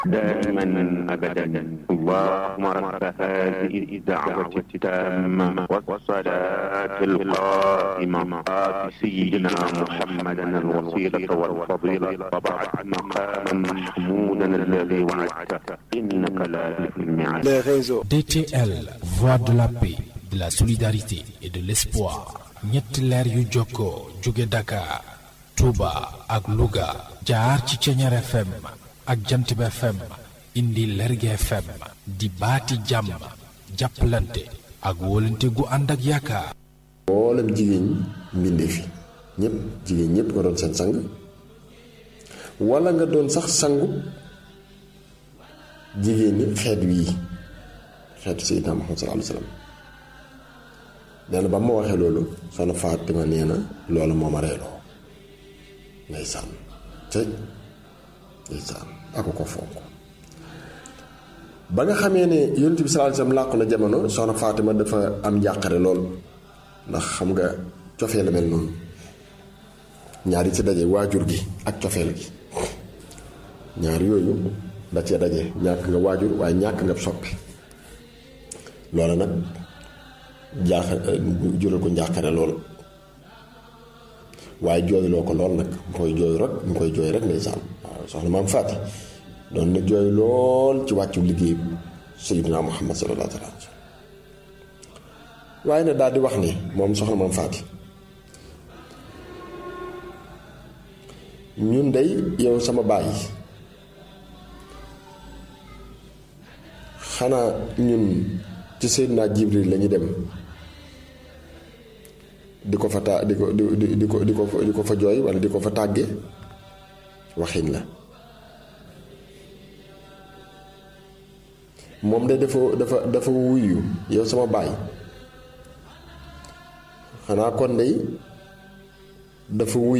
دائما أبدا اللهم رب هذه الدعوة التامة والصلاة القائمة آت سيدنا محمدا الوسيلة والفضيلة وبعد مقاما محمودا الذي وعدته إنك لا تخلف الميعاد les réseaux. DTL, voix de la paix, de la solidarité et de l'espoir. ñetti leer yu jokkoo jóge Dakar, Touba ak Louga jaar ci Ceñeer FM ak Jantib FM indi Lerge FM di baati jàmm jàppalante ak wóolante gu ànd ak yaakaar. mboolem jigéen ñi mbindee fi ñëpp jigéen ñëpp nga doon seen sang wala nga doon sax sangu jigéen ñi xeet wii xeetu Seydina Muhammad sallallahu alayhi wa sallam nee na ba ma waxee loolu soxna Fatima nee na loolu moo ma reeloo ndeysaan tëj ndeysaan ako ko fonk ba nga xamee ne yonent bi sallallahu alayhi wa sallam làqu na jamono soxna Fatima dafa am njàqare lool ndax xam nga cofee la mel noonu ñaar yi ci daje waajur gi ak cofeel gi ñaar yooyu da cee daje ñàkk nga waajur waaye ñàkk nga soppi loola nag jaax jural ko njàqare lool waaye jooyloo ko lool nag mu koy jooy rek mu koy jooy rek ndeysaan waaw soxna maam Faati doon na jooy lool ci wàccu liggéey Sayyidina Muhammad sallallahu alayhi wa sallam waaye nag daal di wax ni moom soxna maam Faati ñun dey yow sama baay xanaa ñun ci Seydina Jibril la ñu dem di ko fa ta di ko di di ko di ko di ko fa jooy walla di ko fa tàgge waxin la moom de dafa dafa dafa wuyu yow sama baay xanaa kon dey dafa wuy